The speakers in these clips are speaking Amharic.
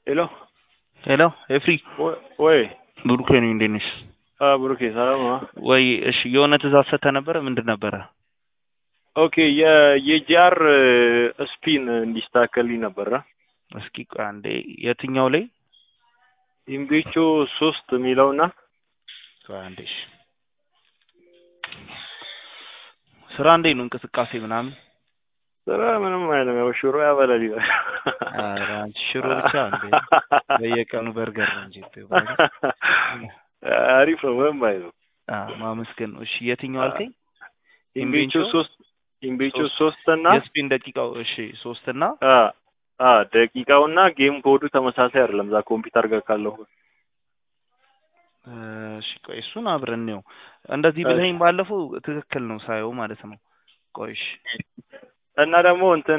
ሄሎ ሄሎ ኤፍሪ ወይ ብሩኬ ነኝ። እንዴት ነሽ? አ ብሩኬ ሰላም ነው? ወይ እሺ፣ የሆነ ትእዛዝ ሰጥተህ ነበረ። ምንድን ነበረ? ኦኬ የ የጂአር ስፒን እንዲስተካከልኝ ነበረ። እስኪ ቆይ አንዴ፣ የትኛው ላይ? ኢምቤቾ ሶስት የሚለውና ቆይ አንዴ። እሺ፣ ስራ እንዴት ነው? እንቅስቃሴ ምናምን? ስራ ምንም አይልም። ያው ሽሮ ያበላል ይላል። ኧረ አንቺ ሽሮ ብቻ እንዴ? በየቀኑ በርገር ነው እንጂ አሪፍ ነው። ምንም አይልም። አዎ ማመስገን ነው። እሺ የትኛው አልከኝ? ኢምቤቾ ሶስት ኢምቤቾ ሶስት እና የስፒን ደቂቃው እሺ፣ ሶስት እና አ አ ደቂቃውና ጌም ኮዱ ተመሳሳይ አይደለም። ዛ ኮምፒውተር ጋር ካለው እሺ ቆይ እሱን አብረን ነው እንደዚህ ብለኸኝ ባለፈው ትክክል ነው ሳየው ማለት ነው። ቆይ እሺ እና ደግሞ እንትን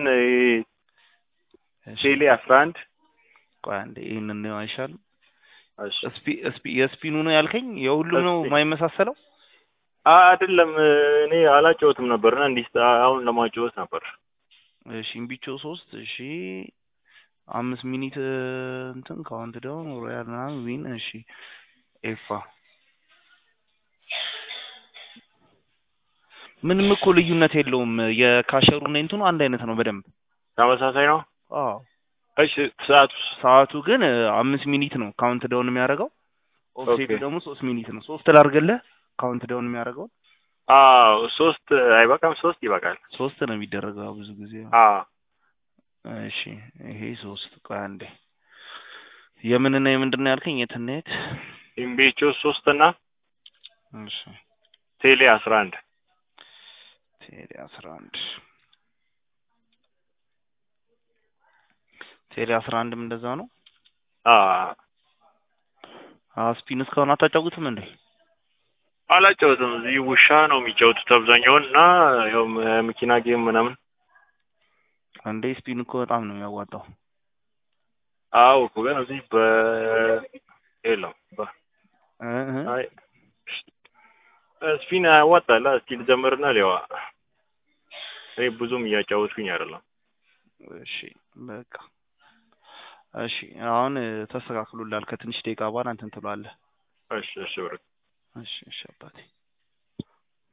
ቴሌ አስራ አንድ ቆይ አንዴ ይህንን ነው አይሻልም? እሺ ስፒ ስፒ የስፒኑ ነው ያልከኝ የሁሉም ነው ስፒን። የማይመሳሰለው? አይደለም እኔ አላጫወትም ነበርና እንዲህ አሁን ለማጫወት ነበር። እሺ እምቢቾ ሶስት እሺ አምስት ሚኒት እንትን ካውንት ዳውን ሮያል ምናምን ዊን እሺ ኤፋ ምንም እኮ ልዩነት የለውም። የካሸሩና እንትኑ አንድ አይነት ነው በደንብ ተመሳሳይ ነው። አዎ። እሺ ሰዓቱ ሰዓቱ ግን አምስት ሚኒት ነው ካውንት ዳውን የሚያደርገው። ኦፍሴቱ ኦኬ። ደግሞ ሶስት ሚኒት ነው። ሶስት ላድርግልህ ካውንት ዳውን የሚያደርገው አዎ ሶስት አይበቃም? ሶስት ይበቃል። ሶስት ነው የሚደረገው ብዙ ጊዜ። አዎ እሺ ይሄ ሶስት ቆይ አንዴ የምንና የምንድን ነው ያልከኝ? የትና የት? ኢምቤቾ ሶስት እና እሺ ቴሌ አስራ አንድ ቴሌ አስራ አንድ ቴሌ አስራ አንድም እንደዛ ነው። አዎ ስፒን እስካሁን አታጫውትም እንዴ? አላጫወትም። እዚህ ውሻ ነው የሚጫወቱት አብዛኛውን እና ያው መኪና ጌም ምናምን። አንዴ ስፒን እኮ በጣም ነው የሚያዋጣው። አዎ እኮ ግን እዚህ በ የለም በ እ እ አይ ስፒን ያዋጣል። እስኪ ልጀምርና ሊዋ እኔ ብዙም እያጫወትኩኝ አይደለም። እሺ በቃ እሺ አሁን ተስተካክሎላል። ከትንሽ ደቂቃ በኋላ እንትን ትለዋለህ። እሺ እሺ ብር እሺ እሺ አባቴ